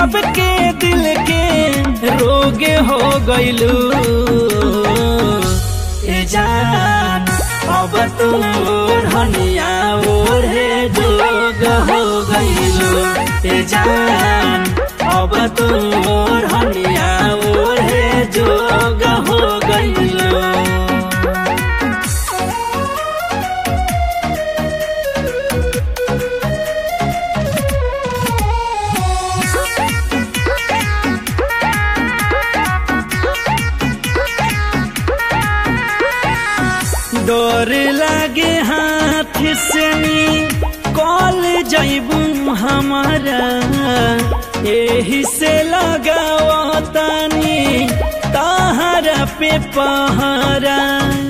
सबके दिल के रोग हो गइलू ए जान अब तू धनिया ओढ़े जोग हो गइलू ए जान अब तू धनिया ओढ़े जोग हो गइलू डर लागे हाथ से कॉल जैबू हमारा यही से लगाओ तानी ताहरा पे पहरा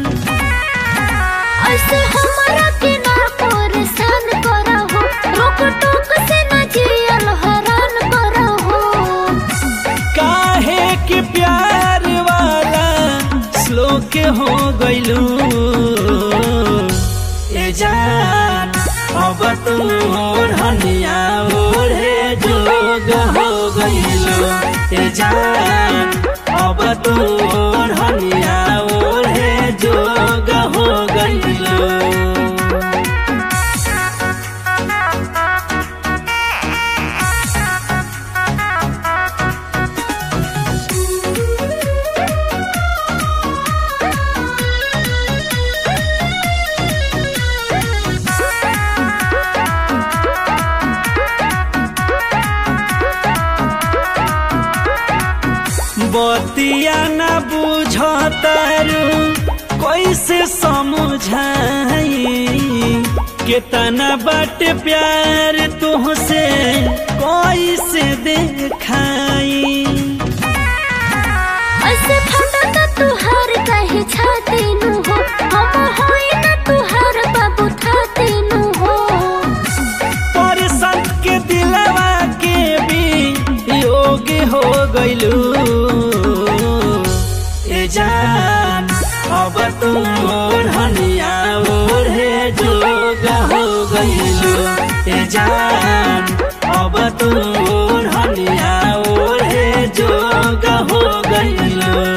ऐसे हमारा के ना परेशान करहो रोक टोक से ना जियल हरान करहो काहे कि प्यार वाला श्लोक हो गइलू ए जान अब तू धनिया ओढ़े जोग हो गइलू ए जान अब तू धनिया ओढ़े जोग हो गइलू बतिया न बुझतारू कैसे समझाई कितना बट प्यार तुहसे कैसे देखाई ऐसे फटता तुहार कहे छाती नु हो हम होई ना तुहार बाबू थाती नु हो पर संत के दिलवा के भी योग हो गइलू ए जान अब तू धनिया ओढ़े जोग हो गइलू ए जान अब तू धनिया ओढ़े जोग हो गइलू